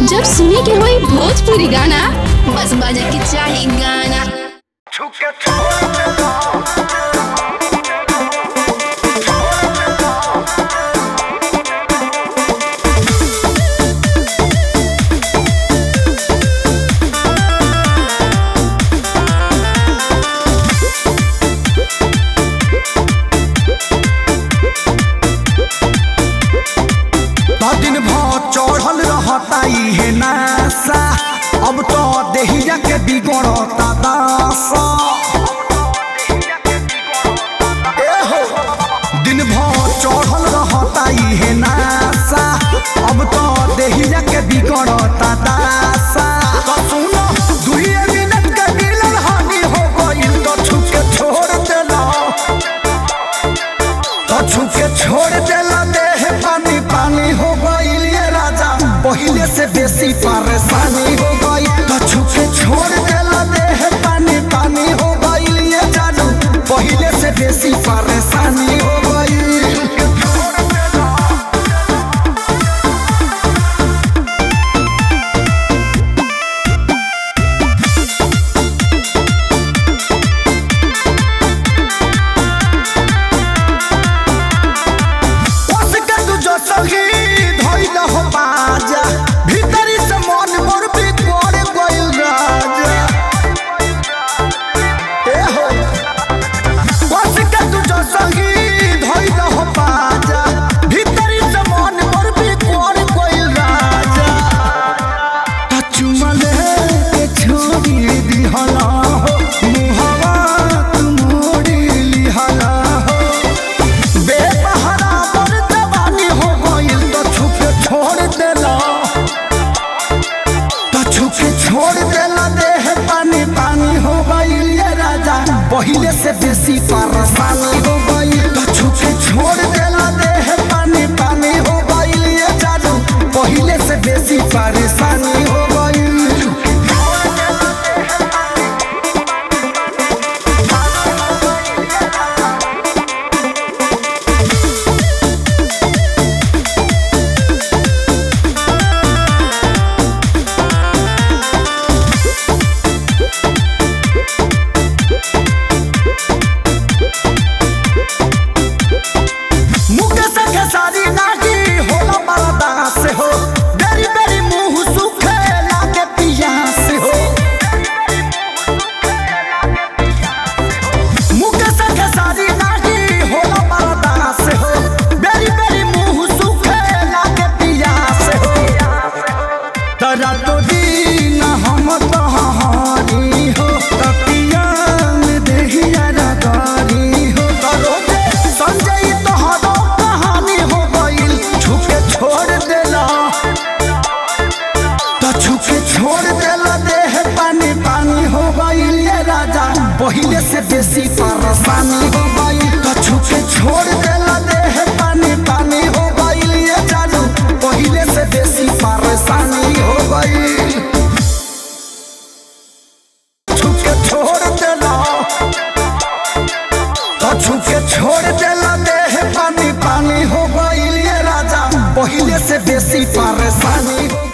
जब सुने के होई भोजपुरी गाना बस बजे के चाही गाना दिन भर चढ़ल रहता इहे नासा अब तो देहिया के बिगड़ता दासा ए हो दिन भर चढ़ल रहता इहे नासा अब तो देहिया के बिगड़ता दासा तो सुनो दुइये मिनट के मिलन हानि हो गइल तो छुके छोड़ देला तो छुके छोड़ देला देह पानी पानी हो गइल ये राजा पहिले से बेसी परेशानी हो गई तो छुके छोड़ देला देह पानी पानी हो गइल ये जानू पहिले से बेसी परेशानी हो गई उसके तू जो सही धइल हो बाजा भीतरी से मन मोर भी पड़ गइल राजा ए हो उसके तू जो सही धइल हो बाजा भीतरी से मन मोर भी पड़ गइल राजा चुमले के छोड़ी दिहला हो मुहवा तू मोड़ी लिहला हो बेपहरा पर जवानी हो गइल तो छुपे छोड़ देला तो छुपे छोड़ देला देह पानी पानी हो गइल ये राजा पहिले से बेसी परेशानी हो गइल तो छुपे छोड़ देला देह पानी पानी हो गइल ये जादू पहिले से बेसी परेशानी हो गइल मुके से खेसारी नागी होला बरदा से हो बेरी बेरी मुंह सुखे लागे पिया से हो मुके से खेसारी नागी होला बरदा से हो बेरी बेरी मुंह सुखे लागे पिया से हो तरा तो दीन हम तहारी हो तपिया में देहिया रगारी हो तरो दे संजय तोहरो कहानी हो गइल छुपे छोड़ देला तो छुपे छोड़ देला देह पानी पानी हो गइल ये राजा पहिले से बेसी परेशानी हो गइल तो छुपे छोड़ देला देह पानी पानी हो गइल ये जानू पहिले से बेसी परेशानी हो गइल छुपे छोड़ देला तो छुपे छोड़ देला देह पानी पानी हो गइल ये राजा पहिले से बेसी परेशानी हो